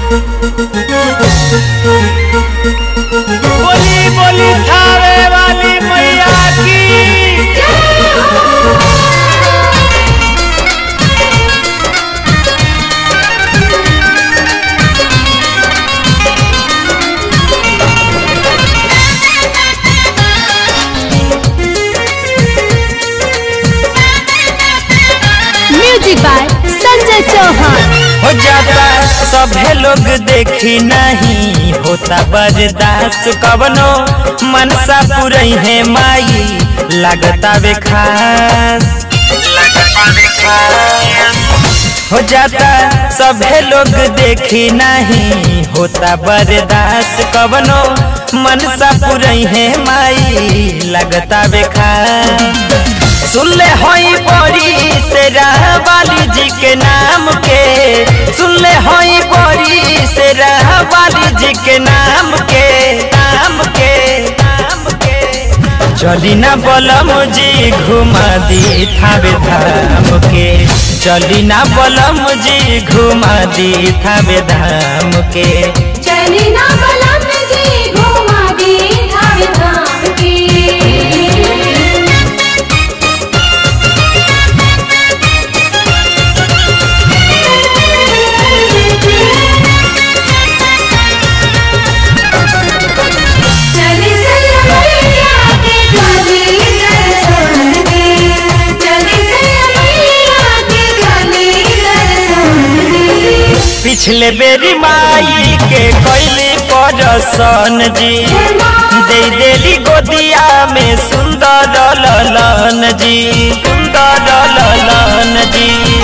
बोली बोली थावे वाली मैया की म्यूजिक बाय संजय चौहान हो जाता सभे लोग देखी नहीं होता बर्दाश्त कवनो मनसा पुरई है माई लगता वे खास हो जाता सभे लोग देखी नहीं होता बर्दाश्त कवनो मनसा पुरई है माई लगता वे खास सुनले होई बड़ी से वाली जी के नाम के सुनले होई बड़ी से वाली जी के नाम के नाम के नाम के चली ना बलम जी घुमा दी थावे धाम के चली ना बलम जी घुमा दी थावे धाम के चली ना बलम जी घुमा दी धाम धाम की चली सैया के गली दर्शन दे चली सैया के गली दर्शन दे पिछले बेरी माई के कैली परसन जी दे देली गोदिया में सुंदर ललन जी सुंदर ललन जी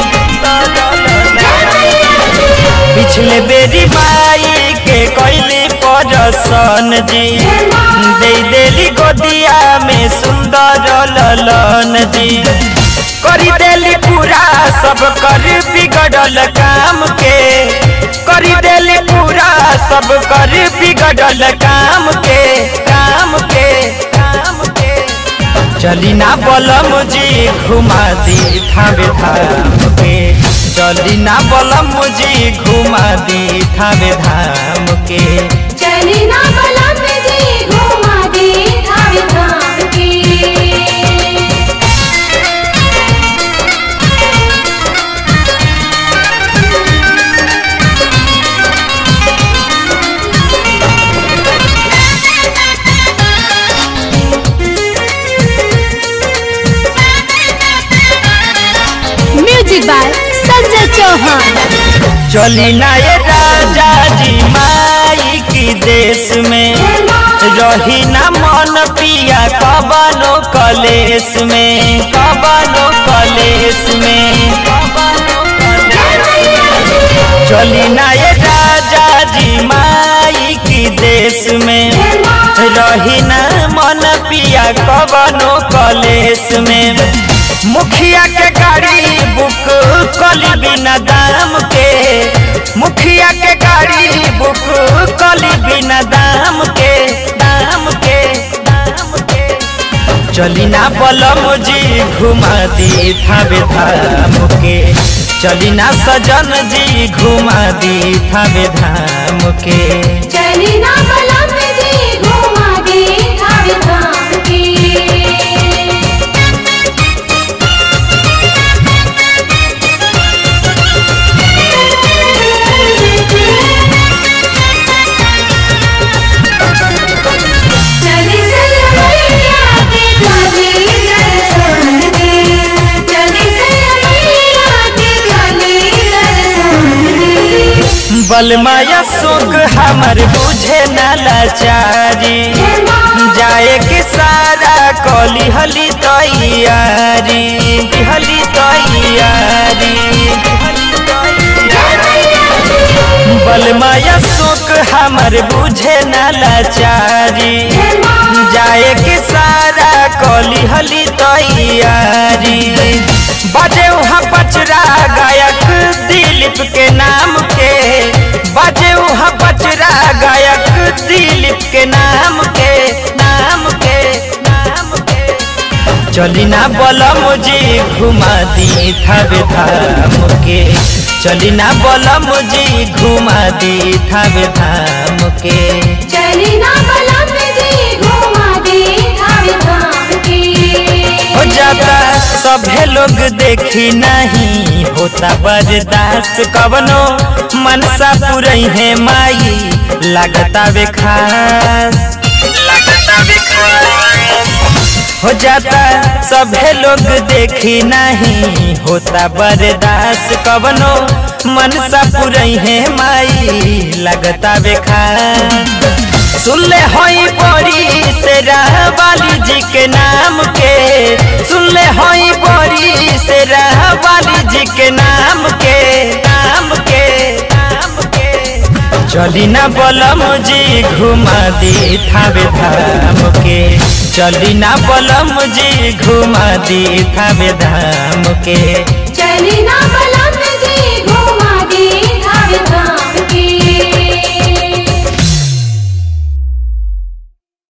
पिछले बेरी माई के कैली परसन जी दे देली गोदिया में सुंदर ललन जी करी देली पूरा सब कर बिगड़ल काम के करी देली पूरा सब कर बिगड़ल काम के काम के काम के चली ना बलम जी घुमा दी थावे धाम के चली ना बलम जी घुमा दी थावे धाम के चली ना बलम जी घुमा दी धाम धाम की म्यूजिक बाय संजय चौहान चली ना ये राजा जी माई की देश में रही ना मन पिया कबनो कलेश में कबनो कलेश में चली ना ये राजा जी माई की देश में रही ना मन पिया कबनो कलेश में मुखिया के गाड़ी बुक कली बिना दाम के मुखिया के गाड़ी बुक कली बिना दाम के दाम के दाम के चली ना बलम जी घुमा दी थावे धाम के चली ना सजन जी घुमा दी थावे धाम के चली ना बलम जी घुमा दी धाम धाम की चली सैया के गली दर्शन दे चली सैया के गली दर्शन दे बलमाया सुख हमर बुझे न लाचारी जाए के सारा कली हली तैयारी हली तैयारी बलमाया सुख हमर बुझे न लाचारी जाए के सारा कली हली तैयारी बजे वहाँ पचरा गायक दिलीप के नाम के बजे वहाँ पचरा गायक दिलीप के नाम के नाम के नाम के चली ना बलम जी घुमा दी थावे धाम के चली ना बलम जी घुमा दी थावे धाम के चली ना बलम जी घुमा दे थावे धाम के हो जाता सभे लोग देखी नहीं होता बर्दाश्त कवनो मनसा पुरई है माई लगता वे खास लगता वे खास हो जाता सभे लोग देखी नहीं होता बर्दाश्त कवनो मनसा पुरई है माई लगता वे खास सुनले होई बड़ी से वाली जी के नाम के सुनले होई बड़ी से वाली जी के नाम के नाम के नाम के चली ना बलम जी घुमा दी थावे धाम के चली ना बलम जी घुमा दी थावे धाम के चली ना बलम